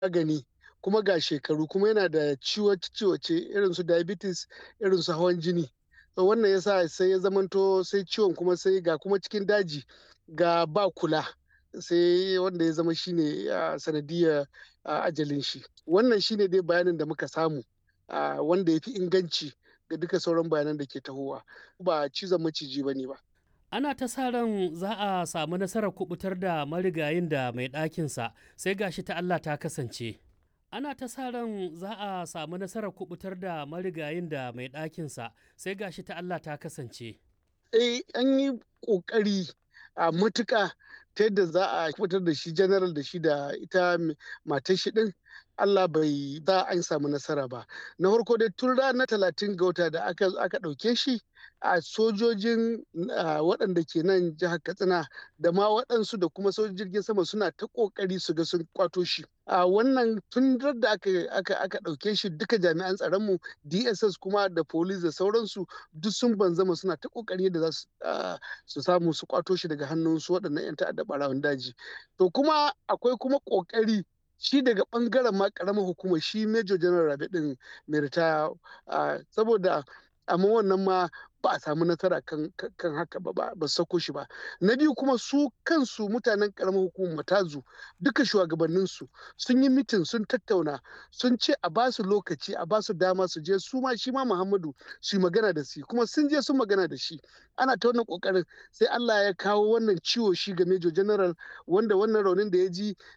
magani kuma ga shekaru kuma yana da ciwace irin su diabetes irin su hawan jini to wannan yasa sai ya zamanto sai ciwon kuma sai ga kuma cikin daji ga ba kula sai wanda ya zama shine sanadiyar ajalin shi wannan shine dai bayanin da muka samu wanda ya fi inganci ga duka sauran bayanan da ke tahowa ba cizon maciji ba ne ba ana ta sa ran za a samu nasarar kubutar da marigayin da mai ɗakinsa sai gashi ta Allah ta kasance ana ta sa ran za a samu nasarar kubutar da marigayin da mai ɗakinsa sai gashi ta Allah ta kasance eh an yi ƙoƙari a matuƙa ta yadda za a kubutar da shi general da shi da ita matar shi din Allah bai za an samu nasara ba na farko dai tun ranar talatin ga wata da aka ɗauke shi a sojojin waɗanda ke nan jihar katsina da ma waɗansu da kuma sojojin jirgin sama suna ta ƙoƙari su ga sun kwato shi a wannan tun da aka ɗauke shi duka jami'an tsaronmu dss kuma da police da sauransu duk sun banzama suna ta ƙoƙari da za su samu su kwato shi daga hannun su waɗannan 'yan ta'adda ɓarawan daji to kuma akwai kuma ƙoƙari shi daga bangaren ma karamar hukumar shi major general rabe din mai ritaya saboda amma wannan ma ba a samu nasara kan, haka ba ba sako shi ba na biyu kuma su kansu mutanen karamar hukumar matazu duka shugabanninsu sun yi mitin sun tattauna sun ce a ba su lokaci a ba su dama su je su ma shi ma muhammadu su yi magana da shi kuma sun je sun magana da shi ana ta wannan kokarin sai allah ya kawo wannan ciwo shi ga major general wanda wannan raunin da ya ji